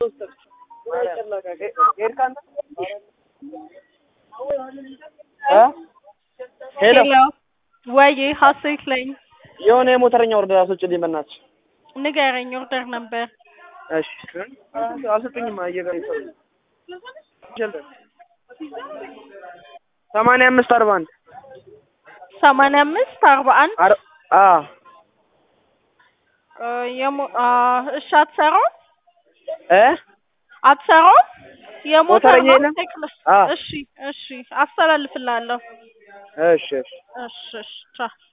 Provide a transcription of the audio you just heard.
ሄሎ ሄሎ ወይ ሀሴት ነኝ። የሆነ የሞተረኛ ወርደር አስወጪልኝ በእናትሽ። ንገረኝ ኦርደር ነበር። እሺ አልሰጡኝም። አየጋሪ ሰማንያ አምስት አርባ አንድ ሰማንያ አምስት አርባ አንድ አር አ የሞ አ እሺ አትሰራውም እ አትሰራውም የሞተር ሞተረኛ ነው የለም? ቴክኖ- አ እሺ እሺ አስተላልፍልሃለሁ። እሺ እሺ እሺ እሺ ቻው